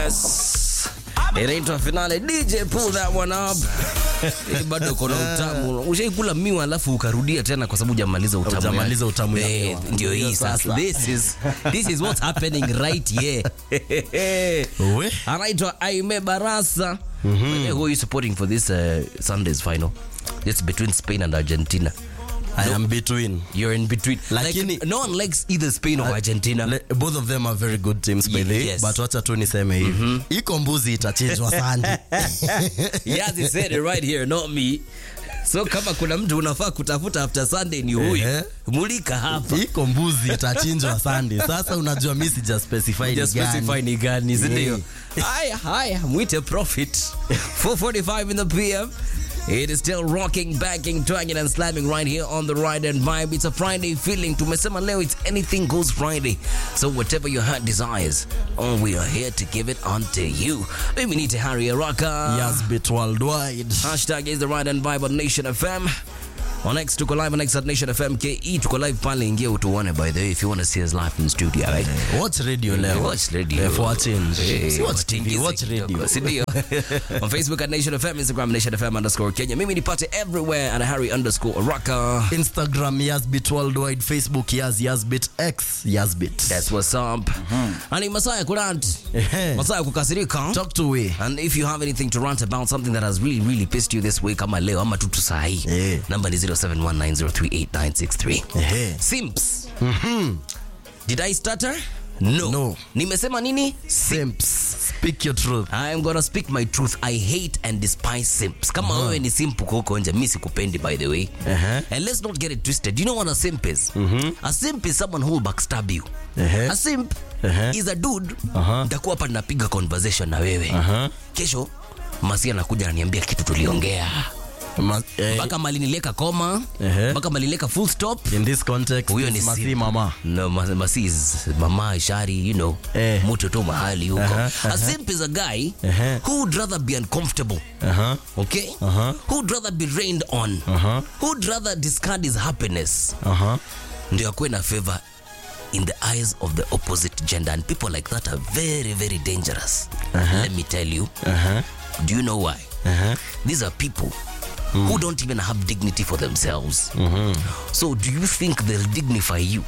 Yes. Inaitwa finale. DJ pull that one up. Eh, bado kuna utamu. Ushaikula miwa alafu ukarudia tena kwa sababu hujamaliza utamu. Hujamaliza yake. utamu ya Eh, miwa. Ndio hii sasa. This is this is what's happening right here. We. Anaitwa Aime Barasa. Mm-hmm. Who are you supporting for this uh, Sunday's final? It's between Spain and Argentina. I am between. You're in between. Lakini- like, no one likes either Spain or Argentina. Le, both of them are very good teams by Ye- the way, yes. but wacha tu niseme hivi iko mbuzi itachinjwa sandi Yes, he said it right here, not me. So kama kuna mtu unafaa kutafuta after Sunday ni huyu. Ehe. Mulika hapa. iko mbuzi itachinjwa sandi sasa unajua mi sija specify ni Just gani. specify ni gani, si Yeah. ndio? Haya, haya, mwite Prophet. 4:45 in the PM. It is still rocking, backing, twanging and slamming right here on the Ride and Vibe. It's a Friday feeling. Tumesema leo it's anything goes Friday. So whatever your heart desires, oh, we are here to give it unto you. Mimi ni Tahari Araka. Yes, bit worldwide Hashtag is the Ride and Vibe on Nation FM. On X tuko live on X at Nation FM KE tuko live pale, ingia utuone by the way if you want to see us live in studio, right? watch radio leo Watch radio. Eh, for a change. Eh, Si watch watingize TV, watch kidogo, radio. si ndio? on Facebook at Nation FM, Instagram Nation FM underscore Kenya. Mimi nipate everywhere at Harry underscore Araka. instagram yazbit worldwide facebook yaz yazbit x yazbit That's what's up. Ani Masaya kurant. Ehe. Masaya kukasirika. talk to we And if you have anything to rant about something that has really really pissed you this week ama leo ama tutu sahi. Eh. Number ni 0719038963. Ehe. Simps. Did I stutter? No. No. Nimesema nini? simps speak your truth I am gonna speak my truth. I hate and despise simps. Kama wewe ni simp uko huko nje, mimi sikupendi by the way. Uh-huh. And let's not get it twisted. You know what a simp is? A simp is someone who will backstab you. Uh-huh. A simp Uh-huh. is a dude. Uh-huh. Nitakuwa hapa napiga conversation na wewe. Uh-huh. Kesho Masia anakuja ananiambia kitu tuliongea. Ma- eh, Mpaka malinileka koma, Uh-huh. mpaka malinileka full stop. in this context Huyo ni it's masi simp. mama No, ma- Masi is mama Shari, you know. Eh. Mtu tu mahali huko. Uh-huh, A simp is a guy Uh-huh. who would rather be uncomfortable. uh-huh. Okay? Uh-huh. Who'd rather be rained on? Uh-huh. Who'd rather discard his happiness? Uh-huh. Ndio akuwe na favor in the eyes of the opposite gender. And people like that are very, very dangerous. Let me tell you. Uh-huh. Do you know why? Uh-huh. These are people who don't even have dignity for themselves. So do you think they'll dignify you?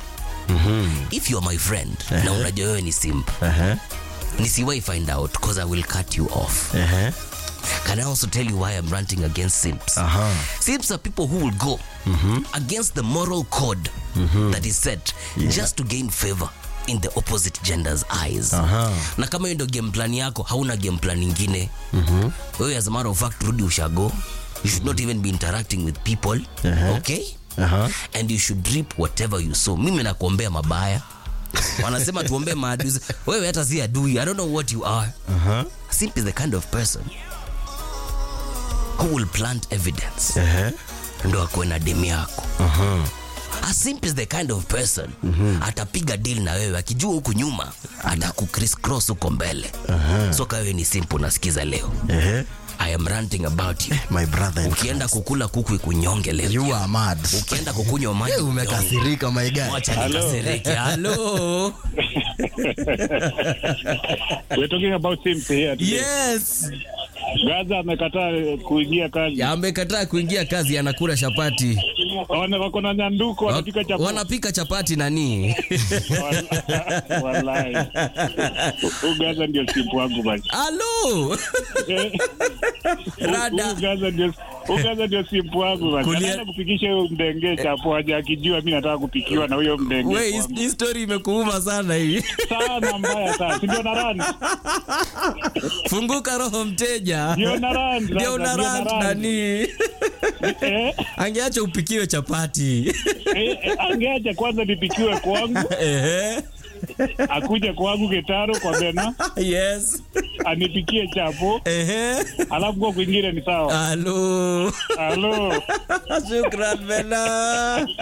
If you're my friend, na unajua wewe ni simp, Uh-huh. nisiwai find out because I will cut you off. Uh-huh. Can I also tell you why I'm ranting against simps? Uh-huh. Simps are people who will go against the moral code that is set just to gain favor in the opposite gender's eyes. Aha. Na kama hiyo ndio game plan yako, hauna game plan nyingine. Wewe as a matter of fact rudi ushago. You should not even be interacting with people. Aha. Okay? Uh-huh. And you should reap whatever you sow. Mimi nakuombea mabaya. Wanasema tuombee maadui. Wewe hata si adui. I don't know what you are. Uh-huh. Simp is the kind of person who will plant evidence Uh-huh. ndo akuwe na demu yako Uh-huh. a simp is the kind of person atapiga deal na wewe akijua huku nyuma atakucriss huko mbele so kawewe ni simp unasikiza leo Uh-huh. i am ranting about you my brother in ukienda kukula kuku ikunyonge leo you are mad ukienda kukunywa maji Eh, ikunyonge. umekasirika my guy Wacha nikasirike halo We're talking about Sims here. today. yes Gaza amekataa kuingia kazi. amekataa kuingia kazi anakula chapati Wana- Wako na nyanduko wanapika chapati. wanapika chapati nani Wal- Wallahi. Huyu Gaza ndio sipu wangu basi. halo Eh, Rada. huyu Gaza ndio huyu Gaza ndio sipu wangu basi. Kulia- Anaenda kupikisha huyo mdenge chapo aje akijua mimi nataka kupikiwa na huyo mdenge. we wangu. hii story imekuuma sana hii Sana mbaya sana. Si ndio na run? funguka roho mteja Ndio na run. ndio sasa, una ndio na rant run. nani Eh, angeacha upikiwe chapati eh, eh, angeacha kwanza nipikiwe kwangu Ehe. akuje kwangu Getaro kwa Bena yes anipikie chapo Ehe. alafu kwa kwingine ni sawa. halo Halo. shukran bena